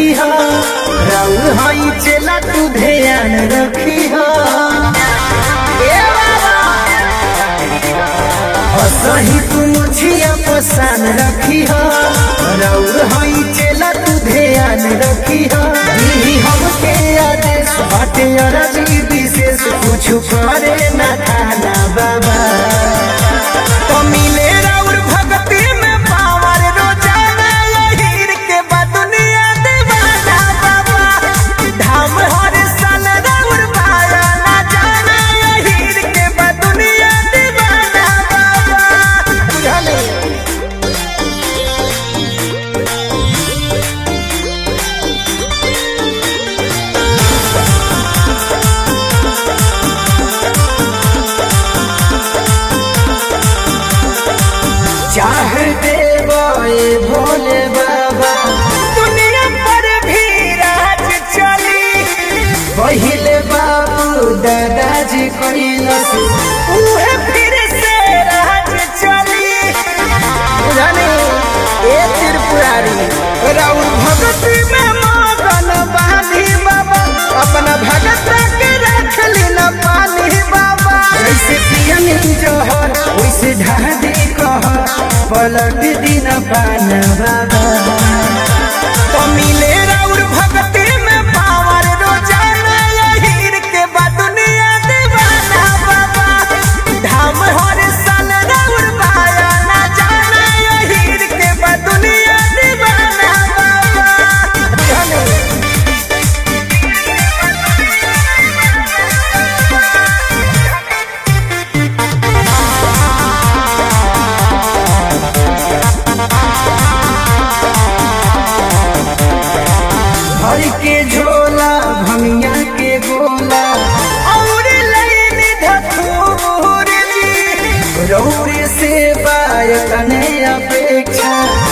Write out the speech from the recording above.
रखी हो राउर हई चला तू ध्यान रखी हो ए बाबा असही तू मुझिया पसान रखी हो राउर हई चला तू ध्यान रखी हो दीदी हमके आदेश बाटे अरजी विशेष कुछ करे ना खाना बाबा तो मिले राउर भक्ति में पावर रोजाना यही के बा दुनिया दीवाना बाबा धाम हर साल राउर पाया ना जाना यही के बा दुनिया दीवाना बाबा बुझले चाह देवे भोले बाबा दुनिया पर भी राज चली पहिले बाबू दादाजी कैलस उहे फिर से राज चली जाने ए त्रिपुरारी राउर भगती में मगन बानी बाबा अपना भगत के रख लीना पानी बाबा जैसे पियन जहर वैसे ढादी कहर पलट दिन पान बाबा तो मिले राउर भगती में पावर रोजाना यही के बा दुनिया दीवाना बाबा धाम हर साल राउर पाया ना जाना यही के बा दुनिया दीवाना बाबा जाने भर के झोला भंगिया के गोला और लईनी धथूर जी रौरे से बायतने अपेक्षा